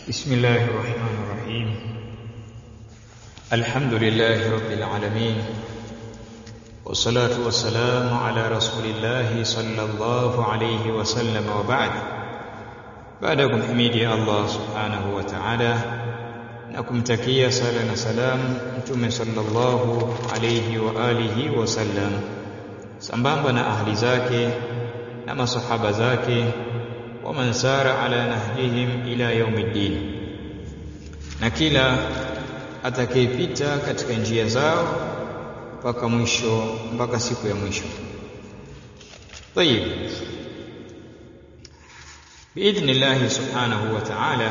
بسم الله الرحمن الرحيم الحمد لله رب العالمين والصلاة والسلام على رسول الله صلى الله عليه وسلم وبعد بعدكم حميدي الله سبحانه وتعالى na kumtakia sala na salam mtume sallallahu alayhi wa alihi wasallam sambamba na ahli zake na masahaba zake wa man sara ala nahjihim ila yaumiddin na kila atakayepita katika njia zao mpaka mwisho mpaka siku ya mwisho طيب باذن الله سبحانه وتعالى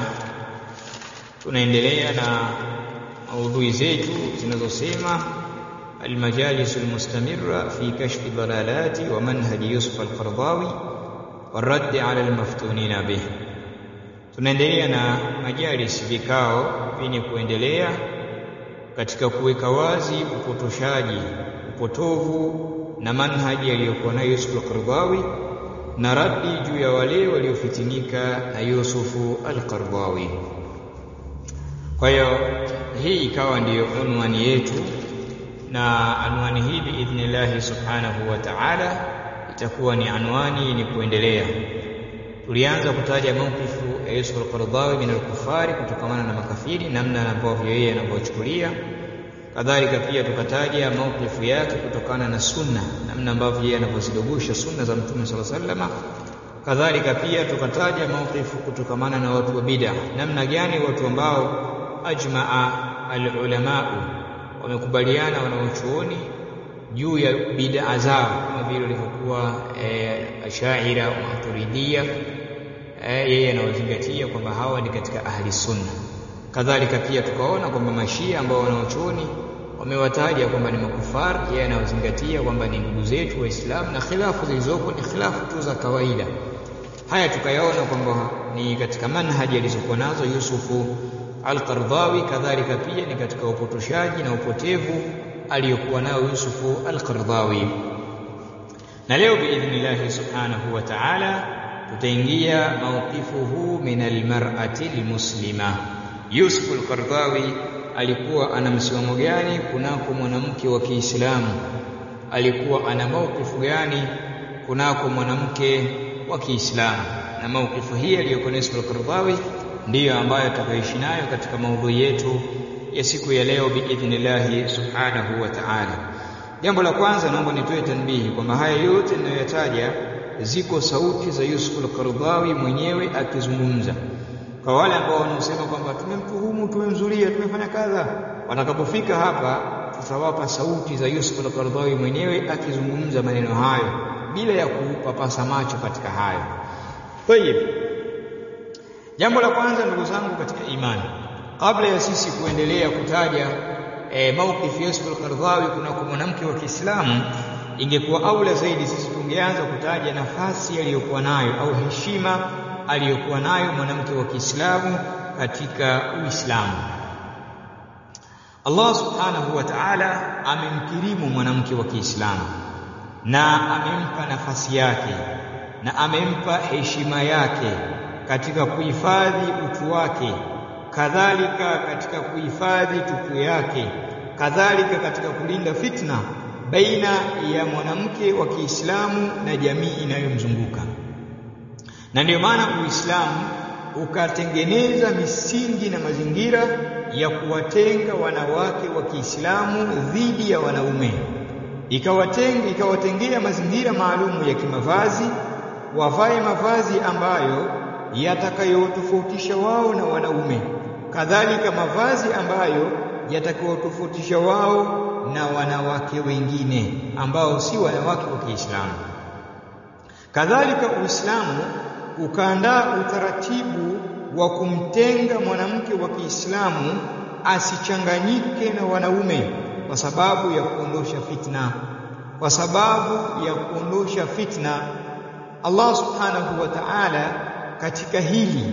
tunaendelea na maudhui zetu zinazosema المجالس المستمرة في كشف الضلالات ومنهج يوسف القرضاوي والرد على المفتونين به tunaendelea na majalis vikao vyenye kuendelea katika kuweka wazi upotoshaji upotovu na manhaji aliyokuwa nayo Yusuf al-Qardawi na radi juu ya wale waliofitinika na Yusufu al-Qardawi kwa hiyo hii ikawa ndiyo unwani yetu na anwani hii biidhnillahi subhanahu wa ta'ala itakuwa ni anwani yenye kuendelea tulianza kutaja mawqifu ya Yusuf al-Qaradawi min al-kufari kutokamana na makafiri namna ambavyo yeye anavyochukulia kadhalika pia tukataja mawqifu yake kutokana na sunna namna ambavyo yeye anavyozidogusha sunna za mtume sallallahu alaihi wasallam kadhalika pia tukataja mawqifu kutokamana na watu wa bid'a namna gani watu ambao ajmaa al-ulamau wamekubaliana wanaochuoni juu ya bid'a zao kama vile walivyokuwa e, ashaira wa maturidia e, yeye anawazingatia kwamba hawa ni katika ahli sunna kadhalika pia tukaona kwamba mashia ambao wanaochuoni wamewataja kwamba ni makufar yeye anawazingatia kwamba ni ndugu zetu waislamu na khilafu zilizopo ni khilafu tu za kawaida haya tukayaona kwamba ni katika manhaji alizokuwa nazo Yusufu Al-Qardawi kadhalika pia ni katika upotoshaji na upotevu aliyokuwa nao Yusufu Al-Qardawi na leo biidhnillah subhanahu wa ta'ala tutaingia mawqifuhu min al-mar'ati al-muslima Yusuf Al-Qardawi alikuwa ana msimamo gani kunako mwanamke wa Kiislamu alikuwa ana mawqifu gani kunako mwanamke wa Kiislamu na mawqifu hii aliyokuwa Yusuf Al-Qardawi ndiyo ambayo tutaishi nayo katika maudhui yetu ya siku ya leo biidhnillah subhanahu wa ta'ala. Jambo la kwanza naomba nitoe tanbihi kwamba haya yote ninayoyataja ziko sauti za Yusuf al-Qaradawi mwenyewe akizungumza. Kwa wale ambao wanaosema kwamba tumemtuhumu, tumemzulia, tumefanya kadha, watakapofika hapa tutawapa sauti za Yusuf al-Qaradawi mwenyewe akizungumza maneno hayo bila ya kupapasa macho katika hayo. Tayeb. Jambo la kwanza ndugu zangu katika imani kabla ya sisi kuendelea kutaja e, mawqif Yusuf al-Qardawi kunako mwanamke wa Kiislamu ingekuwa aula zaidi sisi tungeanza kutaja nafasi aliyokuwa nayo au heshima aliyokuwa nayo mwanamke wa Kiislamu katika Uislamu Allah subhanahu wa ta'ala amemkirimu mwanamke wa Kiislamu na amempa nafasi yake na amempa heshima yake katika kuhifadhi utu wake kadhalika katika kuhifadhi tupu yake kadhalika katika kulinda fitna baina ya mwanamke wa Kiislamu na jamii inayomzunguka na ndiyo maana Uislamu ukatengeneza misingi na mazingira ya kuwatenga wanawake wa Kiislamu dhidi ya wanaume ikawatenga ikawatengea mazingira maalumu ya kimavazi wavae mavazi ambayo yatakayotofautisha wao na wanaume kadhalika mavazi ambayo yatakayotofautisha wao na wanawake wengine ambao si wanawake wa Kiislamu kadhalika Uislamu ukaandaa utaratibu wa kumtenga mwanamke wa Kiislamu asichanganyike na wanaume kwa sababu ya kuondosha fitna kwa sababu ya kuondosha fitna Allah subhanahu wa ta'ala katika hili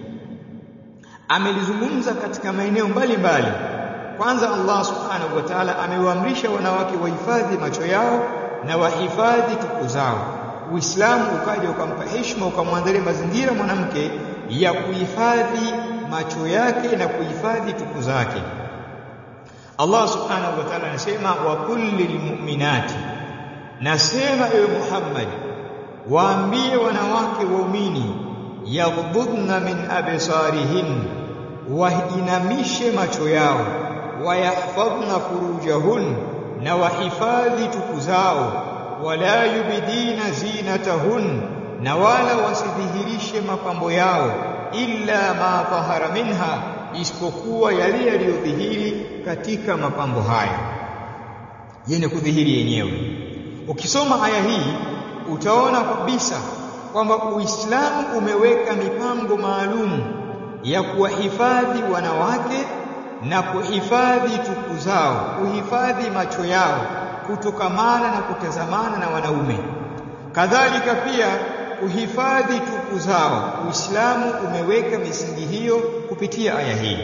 amelizungumza katika maeneo mbalimbali kwanza Allah subhanahu wa ta'ala amewaamrisha wanawake wahifadhi macho yao na wahifadhi tupu zao Uislamu ukaja ukampa heshima ukamwandalia mazingira mwanamke ya kuhifadhi macho yake na kuhifadhi tupu zake Allah subhanahu wa ta'ala anasema wa kullil mu'minati nasema ewe Muhammad waambie wanawake waumini yaghdudna min absarihin wainamishe macho yao wayahfadhna furujahun na wahifadhi tupu zao wala yubidina zinatahun na wala wasidhihirishe mapambo yao illa ma dhahara minha isipokuwa yale yaliyodhihiri katika mapambo haya yenye kudhihiri yenyewe ukisoma aya hii utaona kabisa kwamba Uislamu umeweka mipango maalum ya kuwahifadhi wanawake na kuhifadhi tupu zao, kuhifadhi macho yao kutokamana na kutazamana na wanaume. Kadhalika pia kuhifadhi tupu zao. Uislamu umeweka misingi hiyo kupitia aya hii,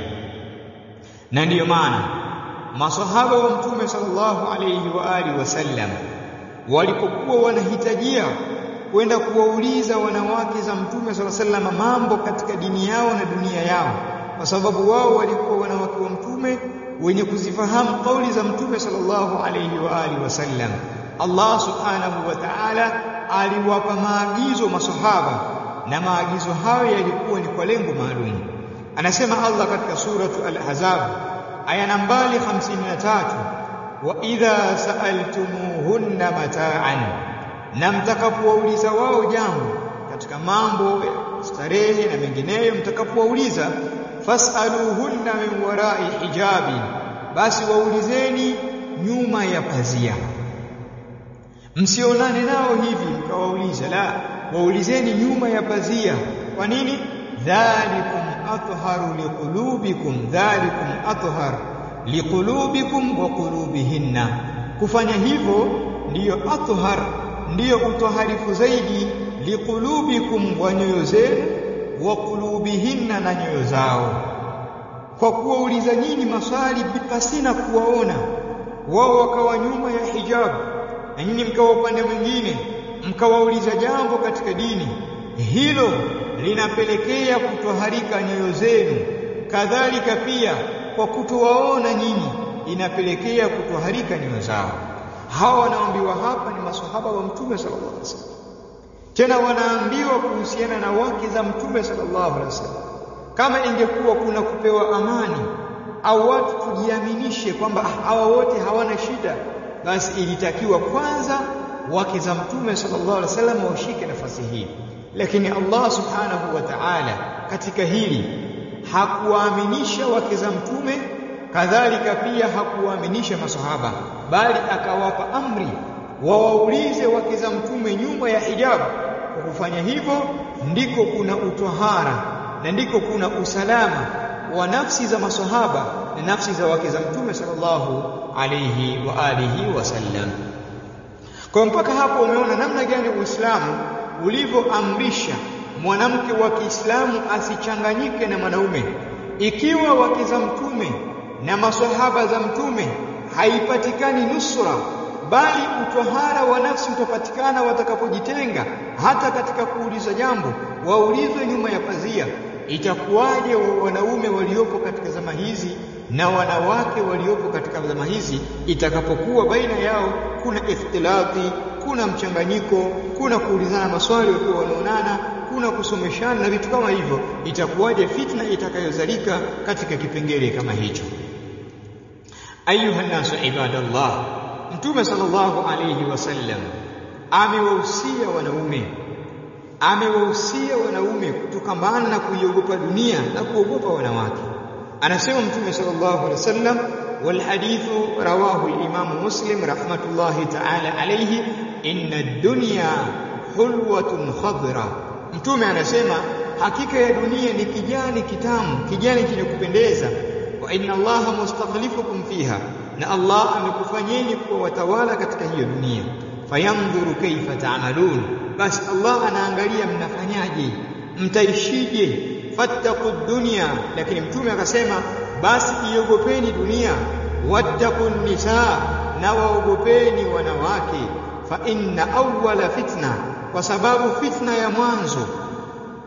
na ndiyo maana masahaba wa Mtume sallallahu alayhi wa alihi wasallam walipokuwa wanahitajia kwenda kuwauliza wanawake za Mtume sala sallam mambo katika dini yao na dunia yao, kwa sababu wao walikuwa wanawake wa Mtume wenye kuzifahamu kauli za Mtume sallallahu alayhi wa alihi wasallam. Allah subhanahu wa ta'ala aliwapa maagizo masahaba, na maagizo hayo yalikuwa ni kwa lengo maalum. Anasema Allah katika suratu Al-Ahzab aya nambari 53, wa idha sa'altumuhunna mata'an na mtakapowauliza wao jambo katika mambo ya starehe na mengineyo, mtakapowauliza fasaluhunna min warai hijabi, basi waulizeni nyuma ya pazia. Msionane nao hivi mkawauliza, la, waulizeni nyuma ya pazia. Kwa nini? dhalikum atharu liqulubikum, dhalikum athhar liqulubikum wa qulubihinna. Kufanya hivyo ndiyo athhar ndiyo utoharifu zaidi liqulubikum wa nyoyo zenu wa qulubihinna na nyoyo zao kwa kuwauliza nyinyi maswali pasina kuwaona wao wakawa nyuma ya hijabu na nyinyi mkawa upande mwingine mkawauliza jambo katika dini hilo linapelekea kutoharika nyoyo zenu kadhalika pia kwa kutowaona nyinyi inapelekea kutoharika nyoyo zao hawa wanaambiwa hapa ni maswahaba wa mtume sallallahu alaihi wasallam tena wanaambiwa kuhusiana na wake za mtume sallallahu alaihi wasallam kama ingekuwa kuna kupewa amani au watu tujiaminishe kwamba hawa wote hawana shida basi ilitakiwa kwanza wake za mtume sallallahu alaihi wasallam washike nafasi hii lakini Allah subhanahu wa ta'ala katika hili hakuwaaminisha wake za mtume kadhalika pia hakuwaaminisha masahaba bali akawapa amri wawaulize wake za mtume nyuma ya hijabu kwa kufanya hivyo ndiko kuna utohara na ndiko kuna usalama wa nafsi za masahaba na nafsi za wake za mtume sallallahu alayhi wa alihi wasallam kwa mpaka hapo umeona namna gani Uislamu ulivyoamrisha mwanamke wa Kiislamu asichanganyike na mwanaume ikiwa wake za mtume na maswahaba za mtume haipatikani nusra bali utohara wa nafsi utapatikana watakapojitenga hata katika kuuliza jambo waulizwe nyuma ya pazia itakuwaje wa wanaume waliopo katika zama hizi na wanawake waliopo katika zama hizi itakapokuwa baina yao kuna ikhtilati kuna mchanganyiko kuna kuulizana maswali wakiwa wanaonana kuna kusomeshana na vitu kama hivyo itakuwaje fitna itakayozalika katika kipengele kama hicho ayuha nasu ibadallah mtume sallallahu alayhi wasallam amewahusia wanaume amewahusia wanaume kutokamana na kuiogopa dunia na kuogopa wanawake anasema mtume sallallahu alayhi wasallam والحديث رواه الإمام مسلم رحمة الله تعالى عليه إن الدنيا حلوة خضراء mtume anasema hakika ya dunia ni kijani kitamu kijani chenye kupendeza wa inna allaha mustakhlifukum fiha na Allah amekufanyeni kuwa watawala katika hiyo dunia fayandhuru kaifa ta'malun basi Allah anaangalia mnafanyaje mtaishije fattaqu dunya lakini mtume akasema basi iogopeni dunia wattaqun nisaa na waogopeni wanawake fa inna awwala fitna kwa sababu fitna ya mwanzo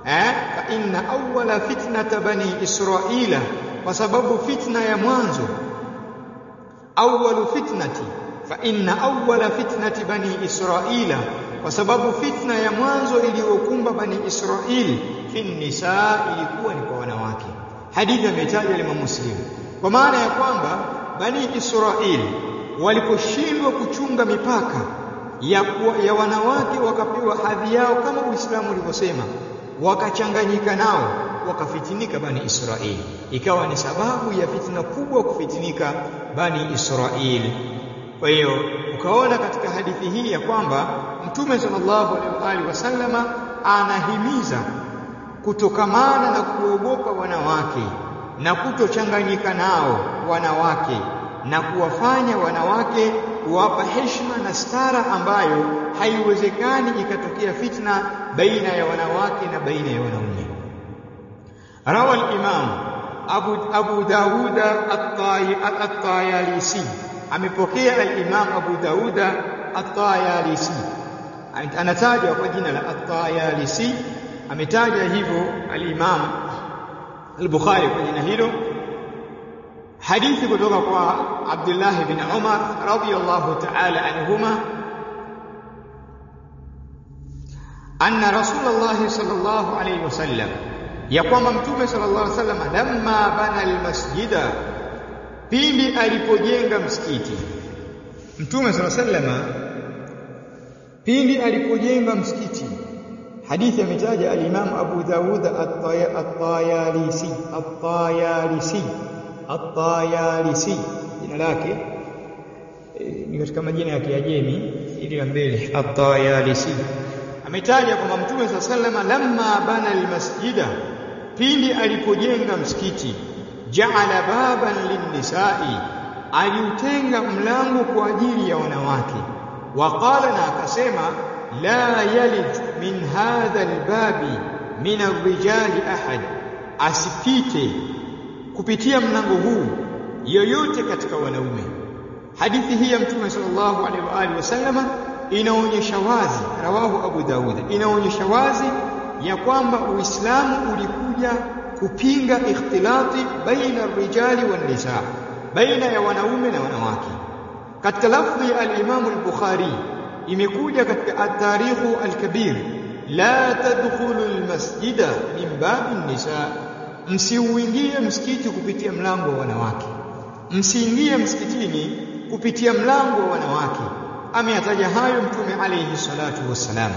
eh fa inna awwala fitnata bani israila kwa sababu fitna ya mwanzo awwalu fitnati fa inna awwala fitnati bani israila kwa sababu fitna ya mwanzo iliyokumba bani israili fi nisaa ilikuwa ni kwa wanawake hadithi ametaja Imam Muslim kwa maana ya kwamba bani israili waliposhindwa kuchunga mipaka ya, ya wanawake wakapewa hadhi yao kama Uislamu ulivyosema wakachanganyika nao wakafitinika bani Israeli ikawa ni sababu ya fitna kubwa kufitinika bani Israeli kwa hiyo ukaona katika hadithi hii ya kwamba Mtume sallallahu alaihi wasallama anahimiza kutokamana na kuogopa wanawake na kutochanganyika nao wanawake na kuwafanya wanawake kuwapa heshima na stara ambayo haiwezekani ikatokea fitna baina ya wanawake na baina ya wanaume. Rawa al-Imam Abu, Abu Dawud at-Tayalisi amepokea al-Imam Abu Dawud at-Tayalisi anatajwa kwa jina la at-Tayalisi ametaja hivyo al-Imam al-Bukhari kwa jina hilo hadithi kutoka kwa Abdullah bin Umar radiyallahu ta'ala anhuma anna Rasulullah sallallahu alayhi wasallam ya kwamba mtume sallallahu alayhi wasallam lamma bana almasjida pindi alipojenga msikiti mtume sallallahu alayhi wasallam pindi alipojenga msikiti hadithi ametaja al-Imam Abu Dawud at-Tayalisi at-Tayalisi At-Tayalisi jina lake e, ni katika majina ya Kiajemi ili ya mbele At-Tayalisi ametaja kwamba Mtume swalla sallama lamma bana almasjida pindi alipojenga msikiti ja'ala baban linnisa'i aliutenga mlango kwa ajili ya wanawake waqala na akasema la yalid min hadha albabi min arrijali ahad asipite kupitia mlango huu yoyote katika wanaume hadithi hii ya mtume sallallahu alaihi wa alihi wasallama inaonyesha wazi rawahu abu daud inaonyesha wazi ya kwamba uislamu ulikuja kupinga ikhtilati baina rijali wan nisa baina ya wanaume na wanawake katika lafdhi ya al-Imam al-Bukhari imekuja katika at-tarikhu al-kabir la tadkhulu al-masjida min babi nisa msiuingie msikiti kupitia mlango wa wanawake msiingie msikitini kupitia mlango wa wanawake ameyataja hayo mtume alayhi salatu wassalam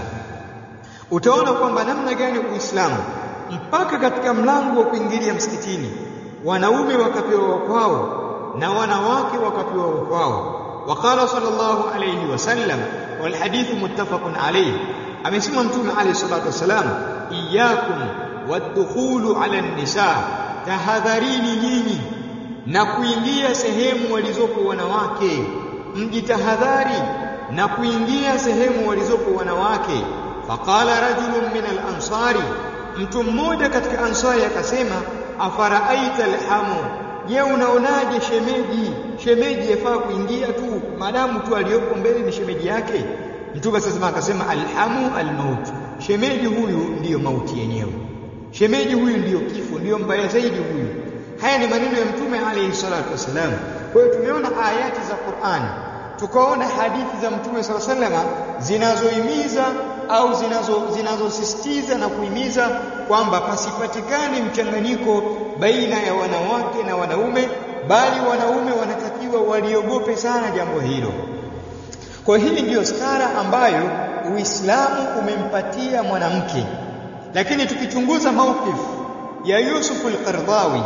utaona kwamba namna gani uislamu mpaka katika mlango wa kuingilia msikitini wanaume wakapewa kwao na wanawake wakapewa kwao وقال صلى الله عليه وسلم والحديث متفق عليه amesema mtume alayhi salatu wasalam iyyakum wadkhulu ala nisa tahadharini nyinyi na kuingia sehemu walizopo wanawake mjitahadhari na kuingia sehemu walizopo wanawake faqala rajulun min al-ansari mtu mmoja katika ansari akasema afaraaita alhamu je unaonaje shemeji shemeji yafaa kuingia tu maadamu tu aliyopo mbele ni shemeji yake mtume sasa akasema alhamu almaut shemeji huyu ndiyo mauti yenyewe shemeji huyu ndiyo kifo ndiyo mbaya zaidi huyu haya ni maneno ya mtume alayhi salatu wasalam kwa hiyo tumeona ayati za Qur'an tukaona hadithi za mtume sala salama zinazohimiza au zinazo zinazosisitiza na kuhimiza kwamba pasipatikane mchanganyiko baina ya wanawake na wanaume bali wanaume wanatakiwa waliogope sana jambo hilo kwa hii ndiyo stara ambayo Uislamu umempatia mwanamke lakini tukichunguza mawqif ya Yusuf al-Qardawi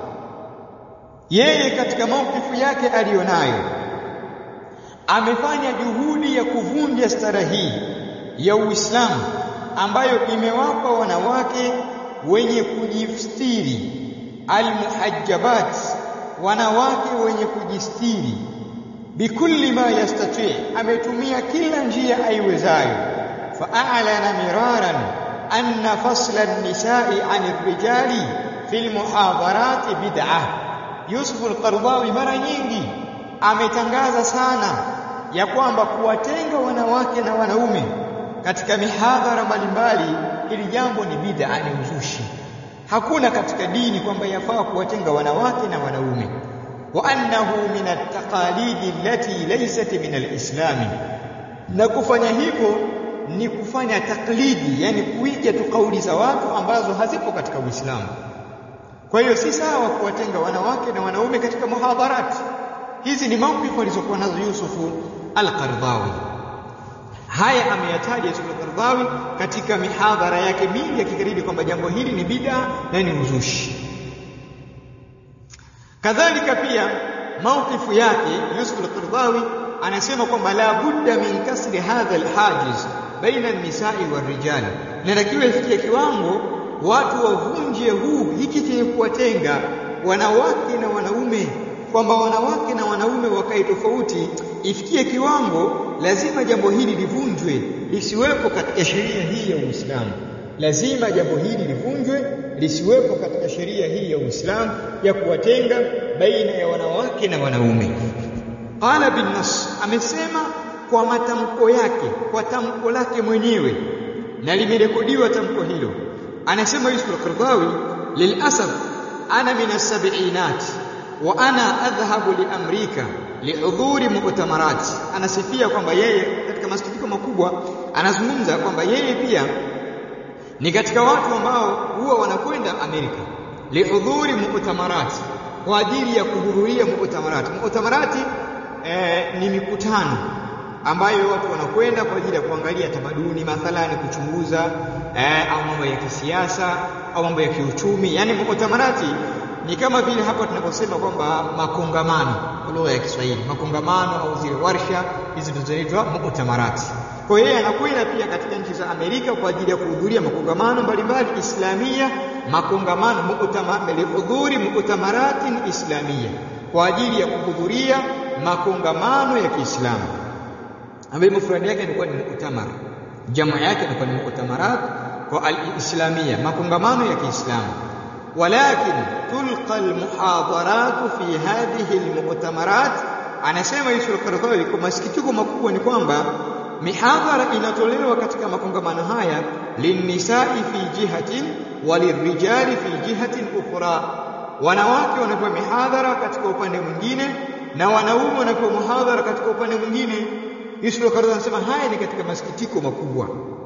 yeye katika mawqifu yake aliyonayo amefanya juhudi ya kuvunja stara hii ya Uislamu ambayo imewapa wanawake wenye kujistiri almuhajjabat wanawake wenye kujistiri bikulli ma yastati ametumia kila njia aiwezayo fa'alana miraran anna fasla an-nisa'i 'an ar-rijali fil muhadarat bid'ah Yusuf al-Qardawi mara nyingi ametangaza sana ya kwamba kuwatenga wanawake na wanaume katika mihadhara mbalimbali ili jambo ni bid'a ni uzushi hakuna katika dini kwamba yafaa kuwatenga wanawake na wanaume wa annahu min at-taqalidi allati laysat min al-islam na kufanya hivyo ni kufanya taklidi yani kuiga tu kauli za watu ambazo hazipo katika Uislamu kwa hiyo si sawa kuwatenga wanawake na wanaume katika muhadharati hizi ni mawqifu alizokuwa nazo Yusufu al-Qardawi haya ameyataja Yusuf al-Qardawi katika mihadhara yake mingi akikariri kwamba jambo hili ni bid'a na ni uzushi kadhalika pia mawqifu yake Yusuf al-Qardawi anasema kwamba la budda min kasri hadha al-hajiz baina an-nisa'i war-rijal inatakiwa ifikie kiwango watu wavunje huu hiki chenye kuwatenga wanawake na wanaume kwamba wanawake na wanaume wakae tofauti ifikie kiwango lazima jambo hili livunjwe lisiwepo katika sheria hii ya Uislamu lazima jambo hili livunjwe lisiwepo katika sheria hii ya Uislamu ya kuwatenga baina ya wanawake na wanaume qala bin nas amesema kwa matamko yake kwa tamko lake mwenyewe na limerekodiwa tamko hilo anasema Yusuf al-Qardawi lilasaf ana min as-sab'inat wa ana adhhabu li amrika lihudhuri mu'tamarat anasifia kwamba yeye katika masikitiko makubwa anazungumza kwamba yeye pia ni katika watu ambao huwa wanakwenda Amerika lihudhuri mu'tamarat kwa ajili ya kuhudhuria mu'tamarat mu'tamarat eh, ni mikutano ambayo watu wanakwenda kwa ajili ya kuangalia tamaduni mathalani kuchunguza eh, au mambo ya kisiasa au mambo ya kiuchumi yani mu'tamarati ni kama vile hapa tunaposema kwamba makongamano kwa lugha ya Kiswahili makongamano au zile warsha hizi ndizo zinaitwa mu'tamarati kwa hiyo anakwenda pia katika nchi za Amerika kwa ajili ya kuhudhuria makongamano mbalimbali islamia makongamano mu'tamar hudhuri mu'tamaratin islamia kwa ajili ya kuhudhuria makongamano ya Kiislamu ambayo mufradi yake ilikuwa ni mu'tamar jamu yake ilikuwa ni mu'tamarat kwa al-islamia makongamano ya Kiislamu ولكن تلقى المحاضرات في هذه المؤتمرات anasema Yusuf al-Qaradawi kwa masikitiko makubwa ni kwamba mihadhara inatolewa katika makongamano haya linnisai fi jihatin walirrijali fi jihatin ukhra wanawake wanapewa mihadhara katika upande mwingine na wanaume wanapewa muhadhara katika upande mwingine Yusuf al-Qaradawi anasema haya ni katika masikitiko makubwa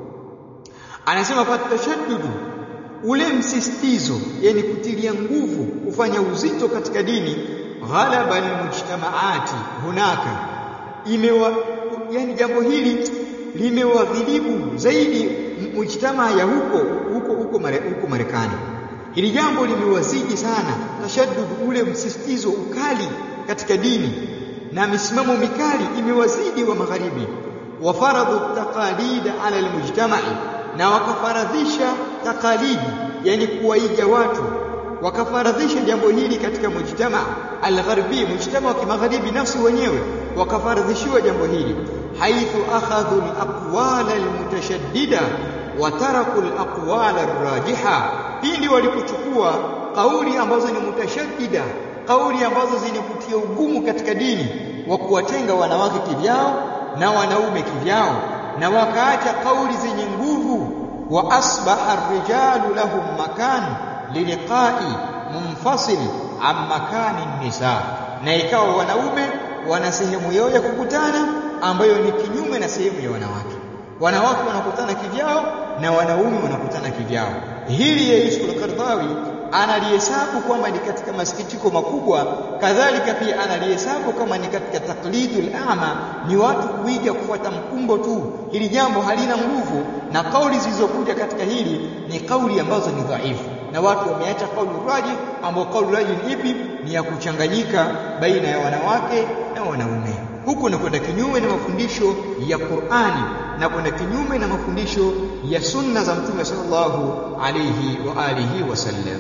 anasema fatashaddudu ule msisitizo yani kutilia nguvu kufanya uzito katika dini ghalaba almujtamaati hunaka imewa yani jambo hili limewaghilibu zaidi mujtamaa ya huko huko huko mare, huko Marekani hili jambo limewazidi sana tashaddud ule msisitizo ukali katika dini na misimamo mikali imewazidi wa magharibi wa faradhu taqalid ala almujtama'i na wakafaradhisha takalidi yani kuwaiga watu wakafaradhisha jambo hili katika mujtama algharbi mujtama wa kimagharibi nafsi wenyewe wakafaradhishiwa jambo hili haithu akhadhu alaqwal almutashaddida wa taraku alaqwal arrajiha pindi walipochukua kauli ambazo ni mutashaddida kauli ambazo zenye kutia ugumu katika dini wa kuwatenga wanawake kivyao na wanaume kivyao na wakaacha kauli zenye nguvu wa asbaha ar-rijalu lahum makan liliqa'i munfasil an makani nisa na ikawa wanaume wana sehemu yao ya kukutana ambayo ni kinyume na sehemu ya wanawake wanawake wanakutana kivyao na wanaume wanakutana kivyao hili ya Yusuf al-Qardawi analihesabu kwamba ni katika masikitiko makubwa kadhalika pia analihesabu kama ni katika taklidul ama ni watu kuiga kufuata mkumbo tu hili jambo halina nguvu na kauli zilizokuja katika hili ni kauli ambazo ni dhaifu na watu wameacha kauli raji ambao kauli raji ni ipi ni ya kuchanganyika baina ya wanawake na wanaume huku ni kwenda kinyume na mafundisho ya Qur'ani na kwenda kinyume na mafundisho ya sunna za Mtume sallallahu alayhi wa alihi wasallam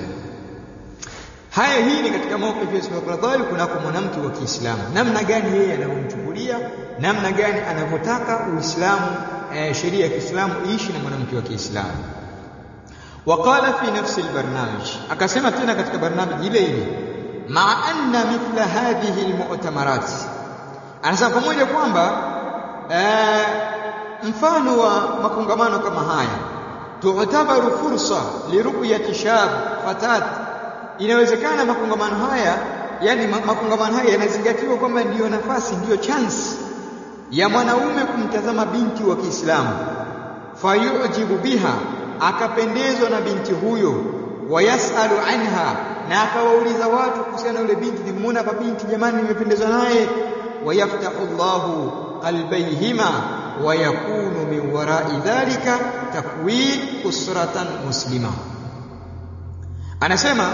haya hii ni katika mawqif ya Ismail Qadhali kunako mwanamke wa Kiislamu namna gani yeye anavyomchukulia namna gani anavyotaka Uislamu eh, sheria ya Kiislamu iishi na mwanamke wa Kiislamu وقال في نفس البرنامج akasema tena katika barnamiji ile ile ma anna mithla hadhihi almu'tamarat anasema pamoja kwamba eh, mfano wa makongamano kama haya tu'tabaru fursa liruyati shab fatat inawezekana makongamano haya yani makongamano haya yanazingatiwa kwamba ndiyo nafasi ndiyo chance ya mwanaume kumtazama binti wa Kiislamu fayujibu biha akapendezwa na binti huyo wayasalu anha na akawauliza watu kuhusiana na yule binti nimemuona hapa binti jamani nimependezwa naye wayaftahu Allahu qalbayhima wayakunu min warai dhalika takwin usratan muslima anasema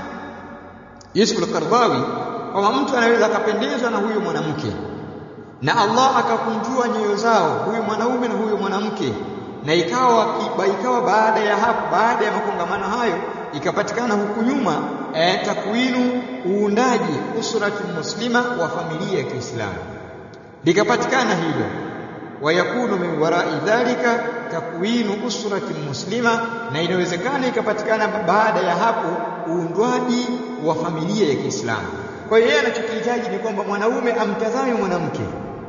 Yusuf al-Qardawi kwamba mtu anaweza akapendezwa na huyo mwanamke na Allah akakunjua nyoyo zao huyu mwanaume na huyo mwanamke na ikawa ikawa baada ya hapo baada ya makongamano hayo ikapatikana huku nyuma eh, takwinu uundaji usrati muslima wa familia ya Kiislamu likapatikana hilo wayakunu min warai dhalika takwinu usrati muslima na inawezekana ikapatikana baada ya hapo uundwaji wa familia ya Kiislamu kwa hiyo yeye anachokihitaji ni kwamba mwanaume amtazame mwanamke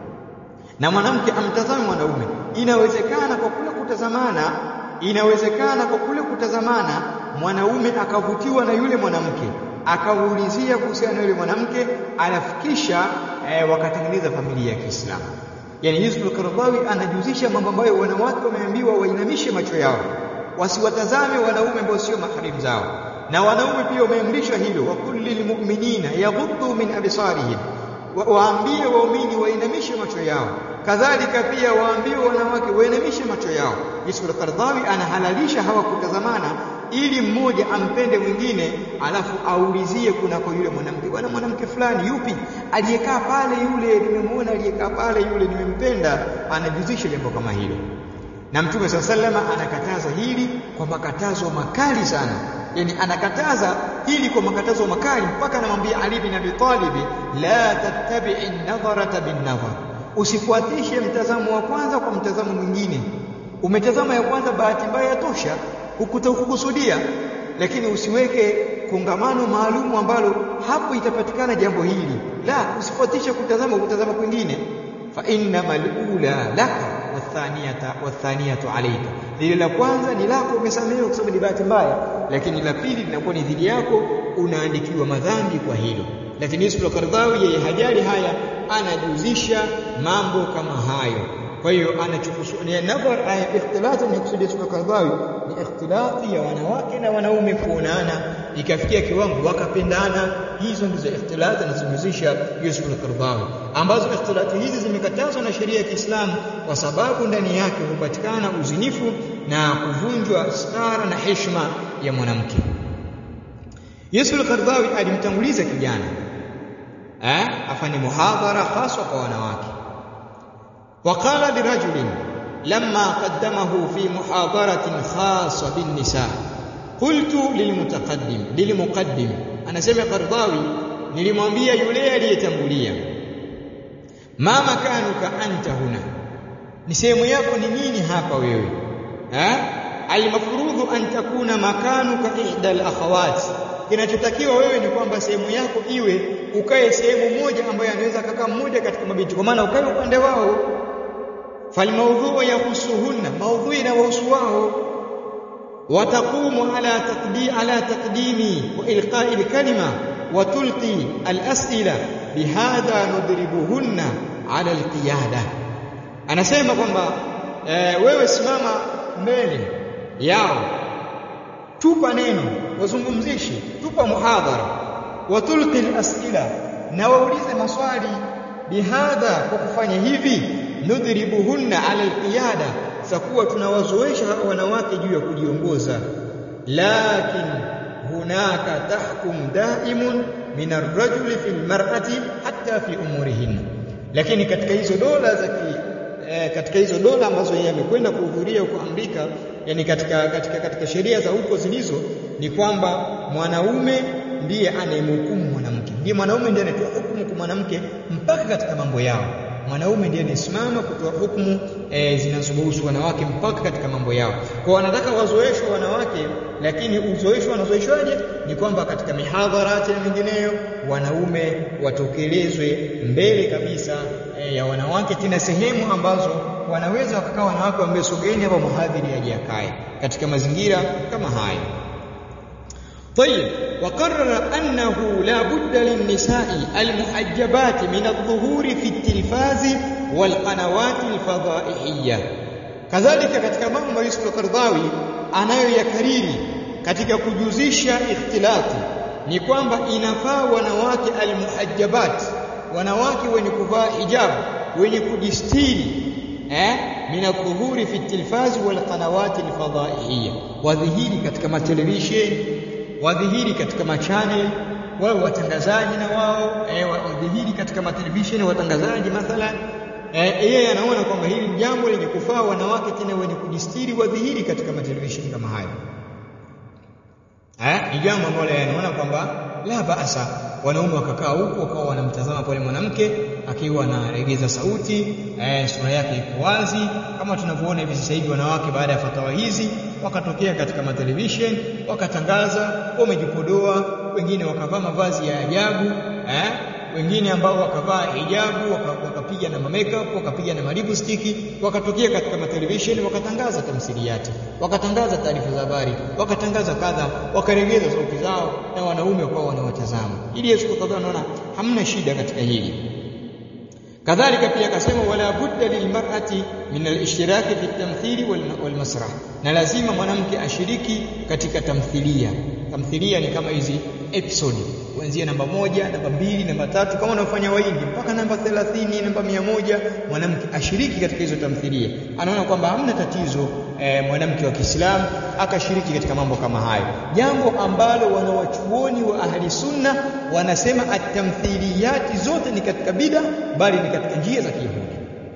na mwanamke amtazame mwanaume inawezekana kwa kule kutazamana inawezekana kwa kule kutazamana mwanaume akavutiwa na yule mwanamke akaulizia kuhusiana na yule mwanamke anafikisha eh, wakatengeneza familia ya Kiislamu yani Yusuf al-Qaradawi anajuzisha mambo ambayo wanawake wameambiwa wainamishe macho yao wasiwatazame wanaume ambao sio maharimu zao na wanaume pia wameamrishwa hilo wa kulli mu'minina yaghuddu min absarihim waambie waumini wainamishe macho yao kadhalika pia waambie wanawake wainamishe macho yao Yusuf al-Qaradawi anahalalisha hawa kutazamana ili mmoja ampende mwingine alafu aulizie kunako yule mwanamke bwana mwanamke fulani yupi aliyekaa pale yule nimemuona aliyekaa pale yule nimempenda anajuzisha jambo kama hilo na mtume sallama anakataza hili kwa makatazo makali sana yani anakataza hili kwa makatazo makali mpaka anamwambia Ali bin Abi Talib la tattabi'i an-nadharata bin-nadhar usifuatishe mtazamo wa kwanza kwa mtazamo mwingine umetazama ya kwanza bahati mbaya yatosha hukukusudia lakini usiweke kongamano maalumu ambalo hapo itapatikana jambo hili la usifuatishe kutazama kutazama kwingine fa innamal ula laka wathaniyata wathaniyatu alayka lile la kwanza ni lako umesamehewa kwa sababu ni bahati mbaya lakini la pili linakuwa ni dhidi yako unaandikiwa madhambi kwa hilo lakini Yusuf al-Qardawi yeye hajali haya anajuzisha mambo kama hayo kwa hiyo anachokusudia nadhar aya ikhtilati ni kusudia Yusuf al-Qardawi ni ikhtilati ya wanawake na wanaume kuonana ikafikia kiwango wakapendana hizo ndizo ikhtilati anazozihusisha Yusuf al-Qardawi ambazo ikhtilati hizi zimekatazwa na sheria ya Kiislamu kwa sababu ndani yake hupatikana uzinifu na kuvunjwa stara na heshima ya mwanamke Yusuf al-Qardawi alimtanguliza kijana eh afanye muhadhara haswa kwa wanawake وقال لرجل لما قدمه في محاضرة خاصة بالنساء قلت للمتقدم للمقدم أنا سمع قرضاوي nilimwambia yule aliyetangulia ma makanuka anta huna ni sehemu yako ni nini hapa wewe eh almafrudhu an takuna makanuka ihda alakhawat kinachotakiwa wewe ni kwamba sehemu yako iwe ukae sehemu moja ambayo anaweza kaka mmoja katika mabinti kwa maana ukae upande wao falmaudhu yahusuhunna maudhui inawahusu wao wataqumu ala taqdi ala taqdimi wa ilqa'i alkalima wa tulqi alas'ila bihadha nudribuhunna ala alqiyada anasema kwamba e, wewe simama mbele yao tupa neno wazungumzishi tupa muhadhara wa tulqi alas'ila na waulize maswali bihadha kwa kufanya hivi nudhribuhunna ala alqiyada sakuwa tunawazoesha hawa wanawake juu ya kujiongoza lakin hunaka tahkum daimun min arrajuli fi almar'ati hatta fi umurihinna lakini katika hizo dola za eh, katika hizo dola ambazo yeye amekwenda kuhudhuria huko Amerika yani katika katika katika sheria za huko zilizo ni kwamba mwanaume ndiye anayemhukumu mwanamke ndiye mwanaume ndiye anatoa hukumu kwa mwanamke mpaka katika mambo yao mwanaume ndiye anayesimama kutoa hukumu e, zinazohusu wanawake mpaka katika mambo yao. Kwa wanataka wazoeshwe wanawake, lakini uzoeshwe wanazoeshwaje? Ni kwamba katika mihadharati na mingineyo wanaume watokelezwe mbele kabisa e, ya wanawake, tena sehemu ambazo wanaweza wakakaa wanawake waambie sogeni hapa, mhadhiri aje akae katika mazingira kama haya. طيب وقرر أنه لا بد للنساء المحجبات من الظهور في التلفاز والقنوات الفضائحية كذلك katika mambo Yusuf al-Qardawi anayoyakariri katika kujuzisha ikhtilati ni kwamba inafaa wanawake almuhajjabat wanawake wenye kuvaa hijab wenye kujistiri eh min adh-dhuhuri fi at-tilfaz wal qanawat al-fadaihiyya wadhihiri katika matelevisheni wadhihiri katika machanel wao watangazaji na wao eh, wadhihiri katika matelevisheni watangazaji mathalan yeye eh, anaona kwamba hili ni jambo lenye kufaa wanawake tena wenye kujistiri wadhihiri katika matelevisheni kama hayo eh, ni jambo ambalo anaona kwamba la baasa wanaume wakakaa huko wakawa wanamtazama pale mwanamke akiwa anaregeza sauti eh, sura yake iko wazi kama tunavyoona hivi sasa hivi wanawake baada ya fatawa hizi wakatokea katika matelevision wakatangaza wamejipodoa wengine wakavaa mavazi ya ajabu eh, wengine ambao wakavaa hijabu wakapiga na makeup wakapiga na malipstick wakatokea katika matelevision wakatangaza tamthiliyati wakatangaza taarifa za habari wakatangaza kadha wakaregeza sauti zao na wanaume wakawa wanawatazama ili Yesu kadhaa anaona hamna shida katika hili kadhalika pia akasema wala budda lilmar'ati min al-ishtiraki fi at-tamthili wal masrah na lazima mwanamke ashiriki katika tamthilia tamthilia ni kama hizi episode kuanzia namba moja namba mbili namba tatu kama unafanya waindi mpaka namba 30 namba mia moja mwanamke ashiriki katika hizo tamthilia anaona kwamba hamna tatizo e, mwanamke wa Kiislamu akashiriki katika mambo kama hayo jambo ambalo wanawachuoni wa ahli sunna wanasema at-tamthiliyati zote ni katika bida bali ni katika njia za Kiyahudi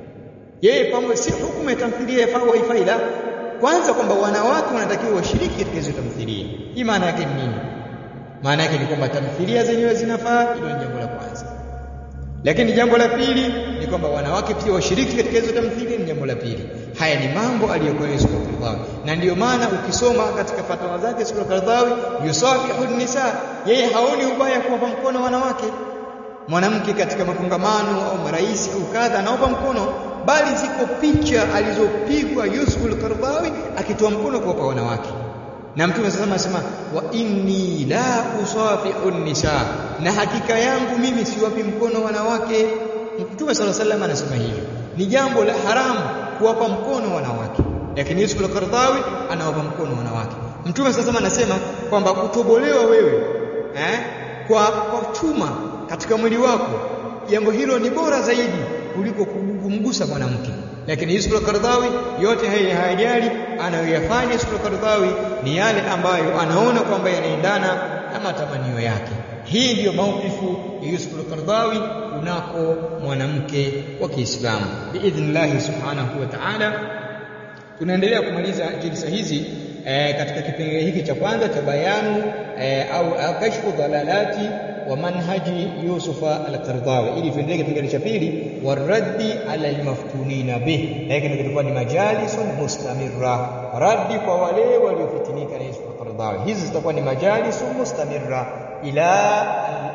yeye pamoja si hukumu ya tamthilia yafaa waifai la kwanza kwamba wanawake wanatakiwa washiriki katika hizo tamthilia hii maana yake ni nini maana yake ni kwamba tamthilia zenyewe zinafaa hilo ni jambo la kwanza lakini jambo la pili ni kwamba wanawake pia washiriki katika hizo tamthilia ni jambo la pili haya ni mambo aliyokuwa Yusuf al-Qaradawi na ndiyo maana ukisoma katika fatwa zake Yusuf al-Qaradawi yusafihu nisa yeye haoni ubaya kuwapa mkono wanawake mwanamke katika makongamano au marais au kadha anaopa mkono bali ziko picha alizopigwa Yusuf al-Qaradawi akitoa mkono kwa wanawake na mtume sasa anasema wa inni la usafihu nisa na hakika yangu mimi siwapi mkono wanawake mtume sala sallam anasema hivyo ni jambo la haramu kuwapa mkono wanawake lakini Yusuf al-Qaradawi anawapa mkono wanawake mtume sasa anasema kwamba kutobolewa wewe eh, kwa, kwa chuma katika mwili wako jambo hilo ni bora zaidi kuliko kumgusa mwanamke lakini Yusuf al-Qaradawi yote haya hayajali anayoyafanya Yusuf al-Qaradawi ni yale ambayo anaona kwamba yanaendana na matamanio yake hii ndiyo maukifu ya Yusuf al-Qaradawi kunako mwanamke wa Kiislamu biidhnillah subhanahu wa ta'ala tunaendelea kumaliza jilsa hizi e, katika kipengele hiki cha kwanza cha bayanu e, au kashfu dhalalati wa manhaji Yusufa al-Qardawi ili tuendelee kipengele cha pili waraddi ala almaftunina bih lakini kitakuwa ni majalisun mustamirra raddi kwa wale waliofitinika na Yusuf al-Qardawi hizi zitakuwa ni majalisun mustamirra ila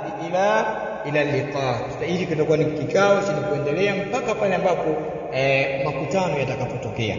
ila ila liqa ili kitakuwa ni kikao chenye kuendelea mpaka pale ambapo eh, makutano yatakapotokea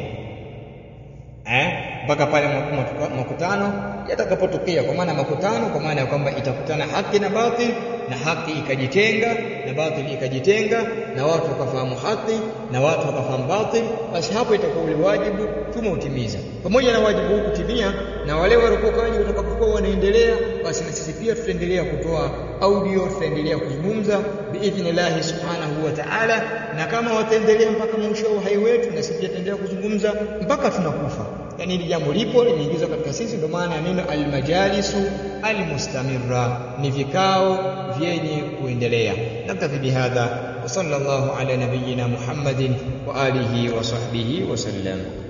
eh mpaka pale makutano yatakapotokea kwa maana makutano kwa maana ya kwamba itakutana haki na batil na haki ikajitenga na batil ikajitenga na watu wakafahamu haki na watu wakafahamu batil basi hapo itakuwa ule wajibu tumeutimiza pamoja na wajibu huu kutimia na wale warokokaji watakapokuwa wanaendelea basi na sisi pia tutaendelea kutoa audio tutaendelea kuzungumza biidhnillah subhanahu wa ta'ala na kama wataendelea mpaka mwisho wa uhai wetu na sisi pia tutaendelea kuzungumza mpaka tunakufa yani hili jambo lipo limeingizwa katika sisi ndio maana ya neno almajalisu almustamirra ni vikao vyenye kuendelea naktafi bihadha wa sallallahu ala nabiyyina muhammadin wa alihi wa sahbihi wa sallam